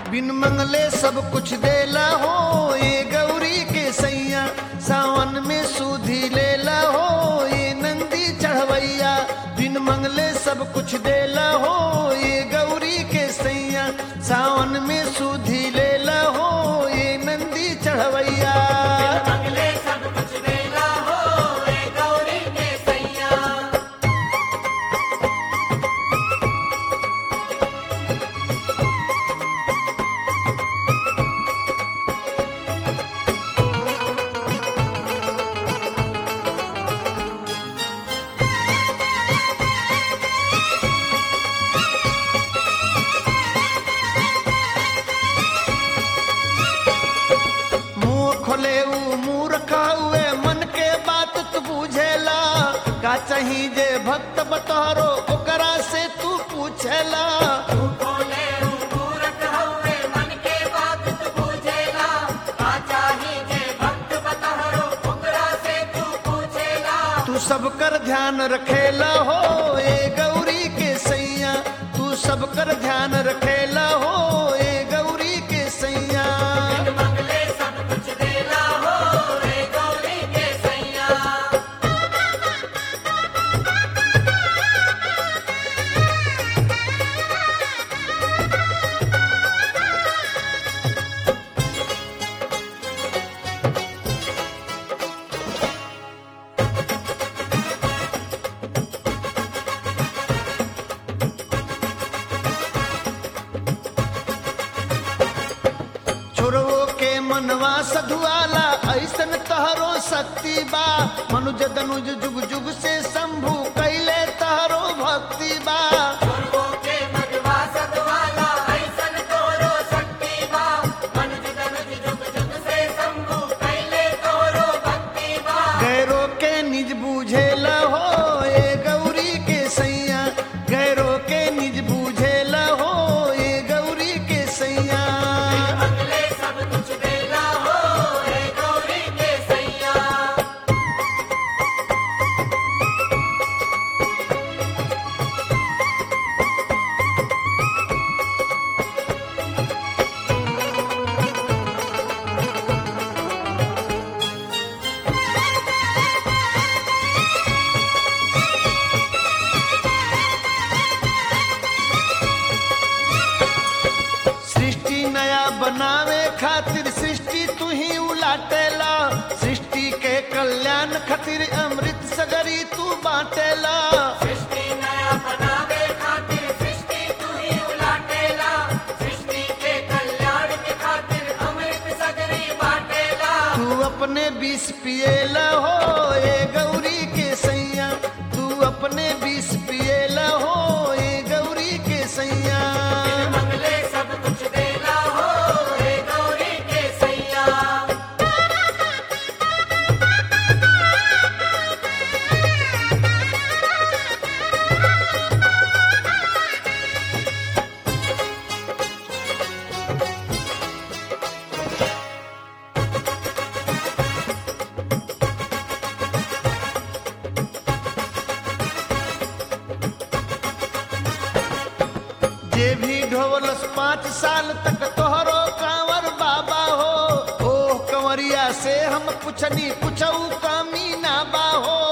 बिन मंगले सब कुछ देला हो ये गौरी के सैया सावन में सूधी लेला हो ये नंदी चढ़वैया बिन मंगले सब कुछ देला हो ये गौरी के सैया सावन में सूधी लेला हो ये नंदी चढ़वैया मंगले सब कुछ देला हो रे गौरी के सैया मुंह खोले ऊ मुंह रखा हुए मन के बात तू बुझेला का चाही जे भक्त बतहरो ओकरा से तू पूछेला तू बोले मूरख हवे मन के बात तू पूछेला आ चाही जे भक्त बतहरो ओकरा से तू पूछेला तू सब कर ध्यान रखेला हो ए गौरी के सैया तू सब कर ध्यान रखेला हो ए गौरी के सैया बिन मंगले सब कुछ देला हो रे गौरी के सैया छोरवो के मनवा सधुआला ऐसन तहरो शक्ति बा मनुज दनुज जुग जुग से शंभु कैले तहरो भक्ति बा गुरुओं के मधवा सतवाला ऐसन तोरो शक्ति बा मनुज तनुज जुग जुग से शंभु कैले तोरो भक्ति बा गैरो के निज बूझेला हो ए गौरी के सैया गैरो के निज बूझेला हो ए गौरी के सैया मंगले सब कुछ देला हो रे गौरी के सैया सृष्टि नया बनावे खातिर सृष्टि तू ही उलाटेला सृष्टि के कल्याण खातिर अमृत सगरी तू बाटेला सृष्टि नया बनावे खातिर सृष्टि तू ही उलाटेला सृष्टि के कल्याण के खातिर अमृत सगरी बाटेला तू अपने बीस पिएला हो ए गौरी के सैया तू अपने बीस पिएला हो ए गौरी के सैया मंगले सब कुछ देला हो रे गौरी के सैया जे भी ढोलस पाँच साल तक तोहरो कांवर बाबा हो ओ कंवरिया से हम पुछनी पुछऊ कामी ना बा हो